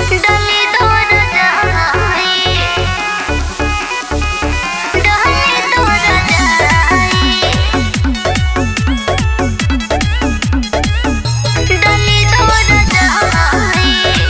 डली तोर जाई डली तोर जाई डली तोर जाई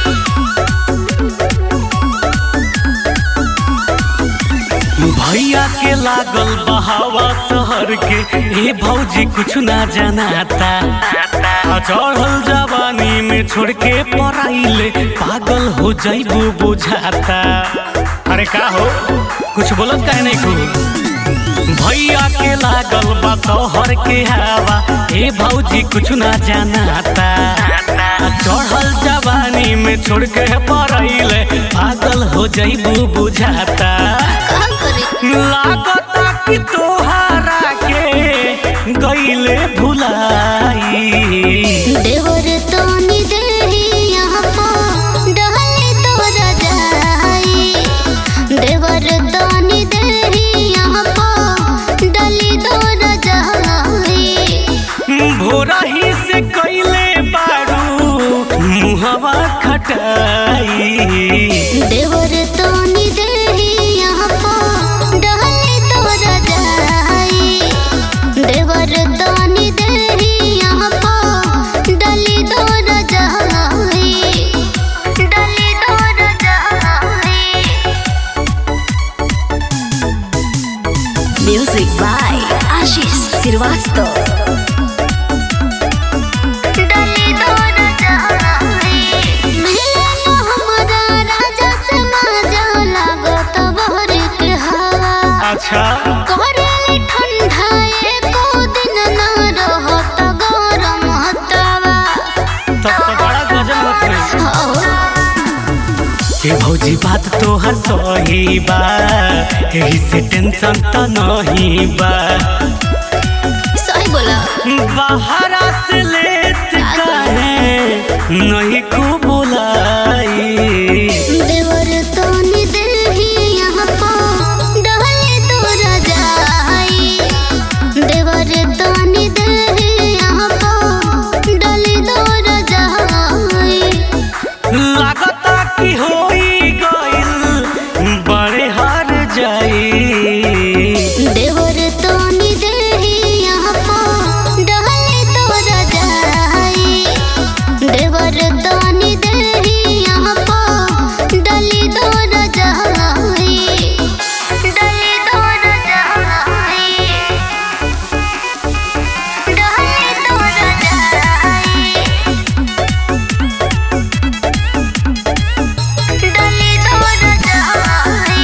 भैया के लागल बहावा शहर के ए भौजी कुछ ना जनाता आ चढ़ल जवानी में छोड़ के पराइले पागल हो जाइबू बुझाता अरे का हो कुछ बोलत काहे नहीं तू भैया के लागल बा शहर के हवा ए भौजी कुछ ना जनाता आ चढ़ल जवानी में छोड़ के पराइले पागल हो जाइबू बुझाता का करे लागता कि तोहारा के गईले भुलाई देवर तोनी देही यहाँ पो डहले तोरा जाई देवर तोनी देही यहाँ पो डली तोरा जाई भोरा ही से कैले बारू मुहवा खटाई देवर तोनी देही यहाँ पो डहले तोरा जाई देवर तोनी देही यहाँ पो डली तोरा जाई डली तोरा जाई Music by Ashish Srivastava. डली तोरा जाई मिलन हमरा राजा से माजा लागत बहर के हवा अच्छा करेले ठंडा एको दिन ना रहत गरम हतवा तब तो बड़ा गजब होत रही हो के भौजी बात तोहर सही बा एही से टेंशन त नहीं बा सही बोला बाहरा से लेत काहे नहीं को बुलाई देवर तोनी देही यहाँ पो डहले तोरा जाई देवर तोनी देही यहाँ पो डली तोरा जाई लागता कि होई गइल बड़े हार जाई देवर तोनी देही यहाँ पो डहले तोरा जाई देवर तोनी देही यहाँ पो डली तोरा जाई डली तोरा जाई डहले तोरा जाई डली तोरा जाई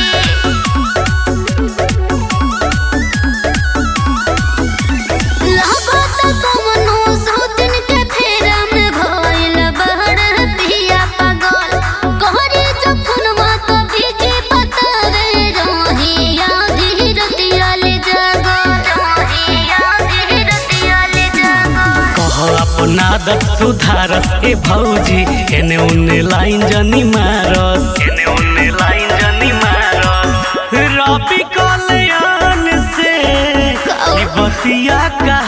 लागत कमनो सौतिन के फेरा में भइल बहर पिया पागल कहरे जखन मात भीजे पतरे रहिया धीरतिया ले जागल रहिया धीरतिया ले जागल कह अपना आदत सुधारस ए भौजी एने उने लाइन जनी मारस एने उने लाइन जनी मारस रबी कल्याण से ई बतिया का